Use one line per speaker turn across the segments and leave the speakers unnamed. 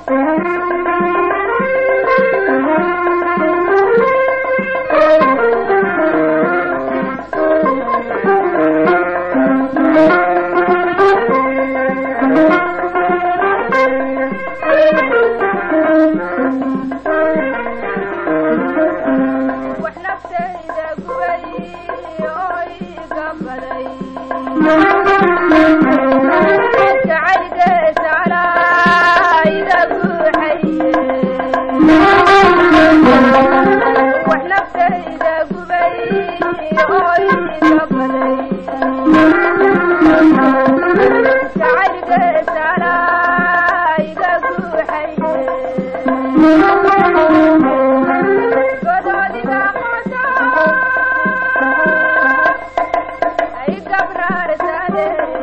wax naftayda gubay oo iga baday jacaylgeesa calaa iga guuxaye wax naftayda gubay oo iga baday jacaylgeesa calaa iga guuxaye gododiga qoto ay gabraarsade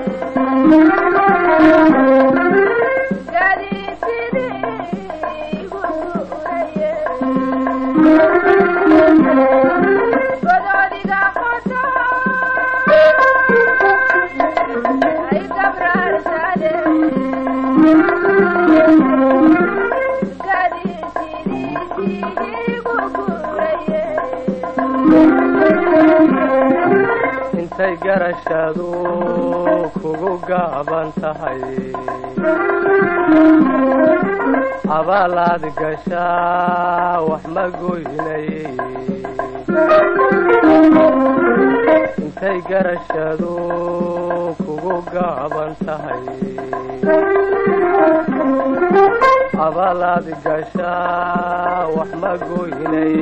gadiidsidii igu guuraye gododiga qoto ay gabraarsade
intay garashadu kugu gaaban tahay abaalaad gashaa wax ma goynay intay garashadu kugu gaaban tahay abaalaad gashaa wax ma goynay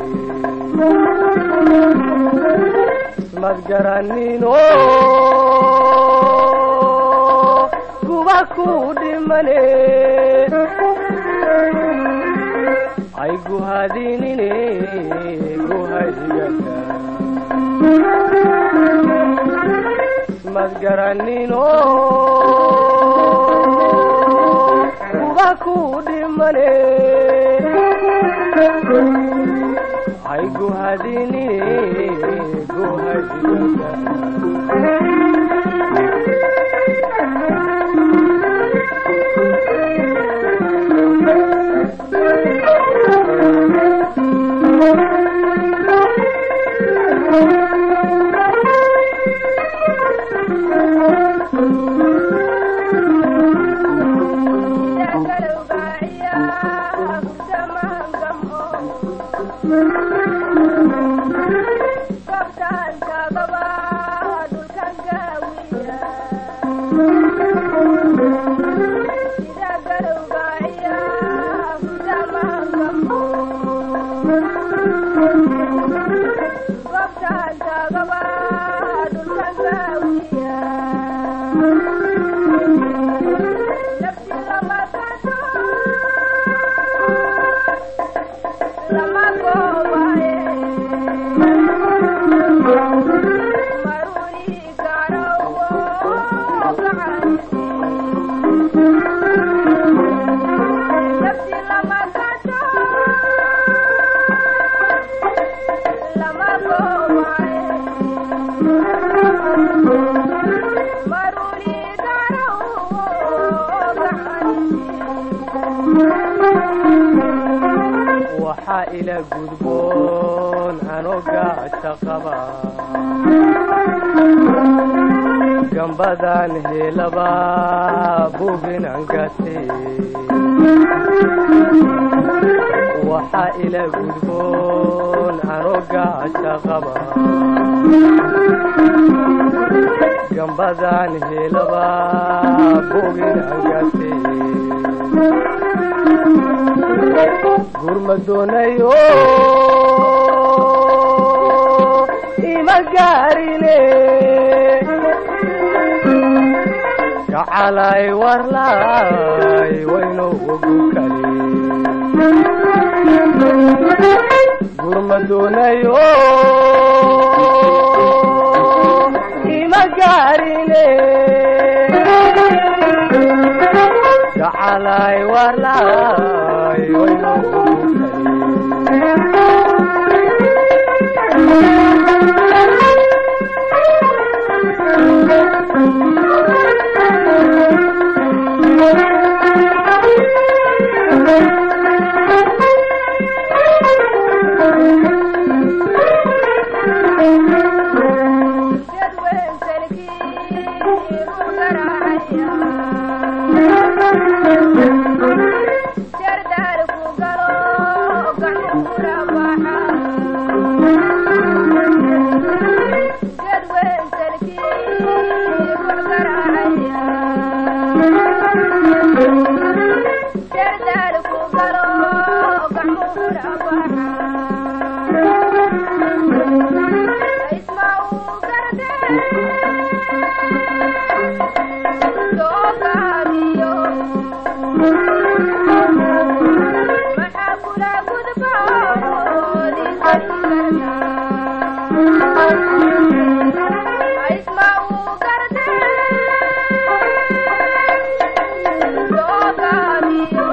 ismad garanino kuba ku dhimane ay guhadinine guhaygata ismad garanino kuba ku dhimane ay guhadinine guhaygata waxaa ila gudboon anoo gaaja qaba gambadan helaba buginan gate waxaa ila gudboon anoo gaaja qaba gambadan helaba buginan gate gurma doonayo ima gaarine gacalay warlay wayno ogu kale gurma doonayo ima gaarine gacalay warlay wayno ogu kale
igu garaacaya jardaal ku galo gaxura baxa jadweyn salkii igu garaacaya jardaal ku galo gaxura baxa isma uu gardee soo gaabiyo maxaa kula gudboodi kari kartaa isma uu gardee soo gaabiyo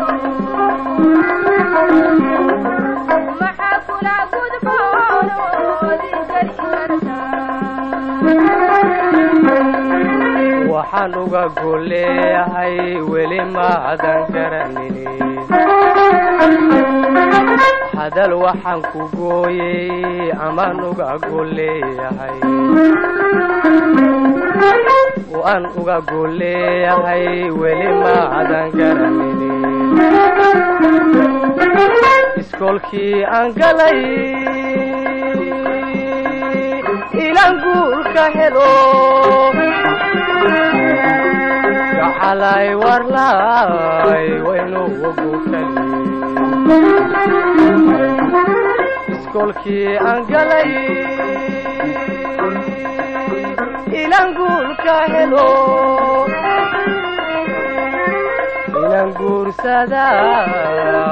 maxaa kula gudboodi kari kartaa
waxaan uga golleeyahay weli maadan garanini hadal waxaan ku gooyey amaan uga golleeyahay waan uga golleeyahay weli maadan garanini iskoolkii aan galay ilan guurka helo gacalay warlaay waynugu gukali iskoolkii aan galay ilan guurka helo ilan guursada